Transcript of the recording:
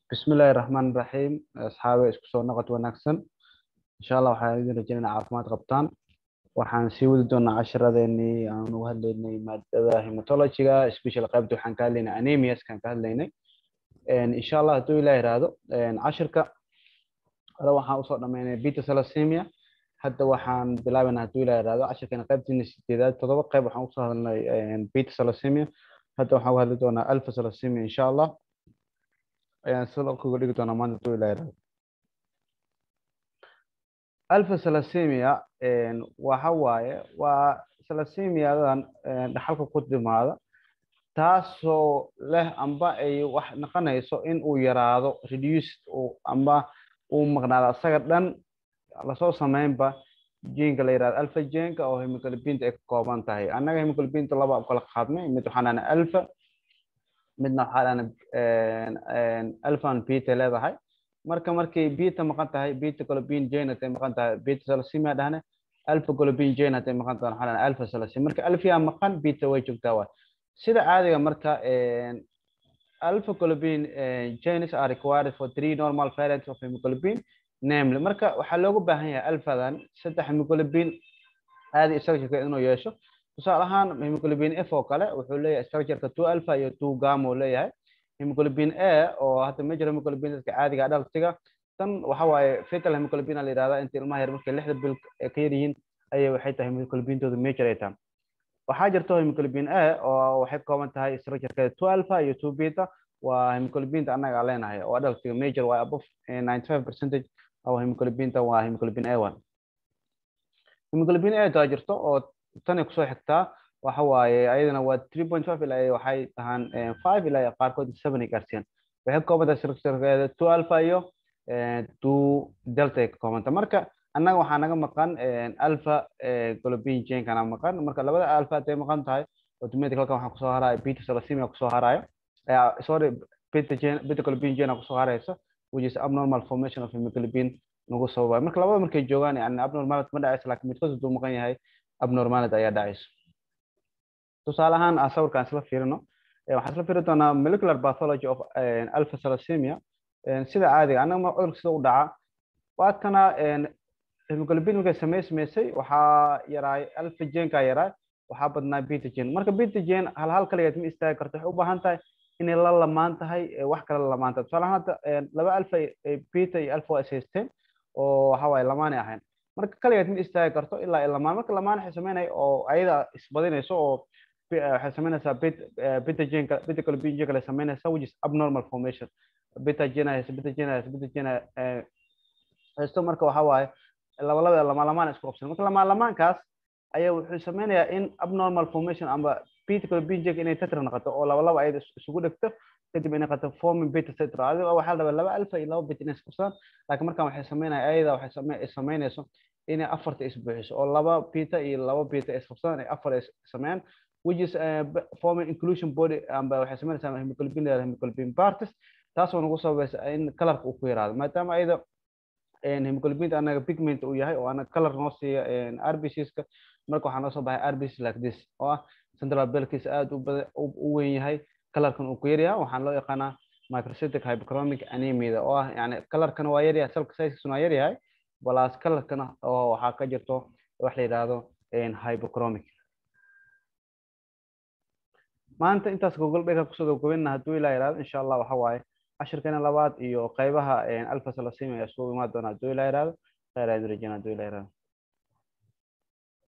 bismillahi raxmaan raxiim asxaabe isku soo noqod wanaagsan insha allah waxaan idin rajaynaa caafimaad qabtaan waxaan sii wadi doonaa casharadeenii aan uga hadlaynay maadada hematologiga special qaybta waxaan ka hadlaynay anemiaskaan ka hadlaynay insha allah hadduu ilah yiraahdo cashirka hore waxaan usoo dhamaynay beta salassemia hadda waxaan bilaabaynaa hadduu ilah yiraahdo cashirkana qaybtiina sideedaad todoba qayb waxaan usoo hadlnay beta salassemia hadda waxaan uga hadli doonaa alpha salassemia insha allah ayaan sida kuga dhigi doonaa maanta hadduu ilah yiraahdo alpha salassemia waxa waaye waa salasemiadan dhaxalka ku timaada taasoo leh amba ay wax noqonayso in uu yaraado reduced amba uu maqnaado asaga dhan lasoo sameynba genka la yirahdo alpha genka oo hemoglobinta ay ka kooban tahay annaga hemoglobinta laba kala qaadnay mid waxaan dhahna alpha midna waxaa dhahna alphan beta leedahay marka markay beta maqan tahay beta globin jane hatay maqan tahay beta salassemia dhahne alpha globin jane hatay maqan tahay waxaa dhahna alpha salassemia marka alphia maqan beta way joogtaa waay sida caadiga marka alpha globin genes are required for three normal variants of hemoglobin namely marka waxaa loogu baahan yahay alphadan saddex hemoglobin caadi structureka inuu yeesho tusaale ahaan hemoglobin f oo kale wuxuu leeyahay structureka two alpha iyo two gamma uu leeyahay hemoglobin a oo hadda major hemoglobin dadka caadiga adhaltiga tan waxa waaye fetal hemoglobin la yidhahdaa inta ilmaha yar markay lixda bil ka yar yihiin ayay waxay tahay hemoglobintooda major ay tahay waxaa jirto hemoglobin a oo waxay kooban tahay structurekeeda two alpha iyo two beta waa hemoglobinta annaga aan leenahay oo adhaltiga major waa above ninety five percentage oo hemoglobinta waa hemoglobin a one hemoglobin a taa jirto oo tani kusoo xigtaa waxa waaye ayadana waa three point five ilaa waxay tahaan five ilaa qaarkood seven ay gaarsiiyaan waxay ka kooban tahay structurekeeda two alpha iyo two delta ay ka koobanta marka annaga waxaa naga maqan alpha globin genkana maqan marka labada alpha haday maqan tahay automatic halkan waxaa kusoo haraya beta salassemia kusoo haraya sorry beta gen beta globin gena kusoo haraysa which is abnormal formation of hemoglobin nagu sababayo marka labada markay joogaan yani abnormality ma dhacaysa laakiin midkood hadduu maqan yahay abnormality ayaa dhacaysa tusaale ahaan aan sawirkaan isla fiirino waxaan isla fiiri doonaa molecular pathology of alpha salassemia sida caadiga annaga ma cudurka sida u dhaca waa kana hemoglobin markay samey samaysay waxaa yaraay alpha genka yaraay waxaa badnaa beta gen marka beta gen hal hal kaligeed ma istaagi karto waxay u baahan tahay inay la lamaan tahay wax kale la lamaan tahay tusaale ahaan hadda laba alpha beta iyo alpha waa is haysteen oo waxa waaye lamaanay ahayn marka kaligeed ma istaagi karto ilaa ay lamaan marka lamaan waxay sameynaya oo ayada isbadinayso oo waxay sameynaysaa beta genka beta globin genka lay sameynaysaa which is abnormal formation beta gena haysa beta gena haysa beta gena haysto marka waxa waaye labalaba lamaan lamaan isku qabsan marka lamaan lamaankaas ayaa wuxuu sameynayaa in abnormal formation amba beta globin genka inay tetra noqoto oo labalaba ayada isugu dhegto kadib inay qato forming beta tetra adiga waxaa la rabaa laba alpha iyo laba beta inay isqabsadaan laakiin markaan waxay sameynaya ayada waxay sameynayso inay afarta isbuuxiso oo laba beta iyo laba beta isqabsadaan ay afar sameeyaan which is uh, forming inclusion body amba waxay sameynaysaa hemoglobin hemoglobin parties taasoo nagu sababaysa in kalarka uu ku yaraado maadaama ayada hemoglobinta anaga pigment uu yahay oo anaga color noo siiya rbcska marka waxaa noo soo baxay rbc like this oo ah central belkiisa aad u weyn yahay kalarkan uu ku yaryahay waxaan loo yaqaanaa microcytic hyperchromic anemia oo ah yani kalarkana waa yaryahay selka sizekisuna waa yaryahay balaas kalarkana oo waxaa ka jirto wax la yidhaahdo hyperchromic maanta intaas google dhega kusoo gabgabina hadduu ilaa yidhahdo insha allah waxa waaye cashirkeena labaad iyo qaybaha alpha salassemia ayaa isugu imaan doona hadduu ilaa yidhahdo khayr aad rajana hadduu ilaa yidhahdo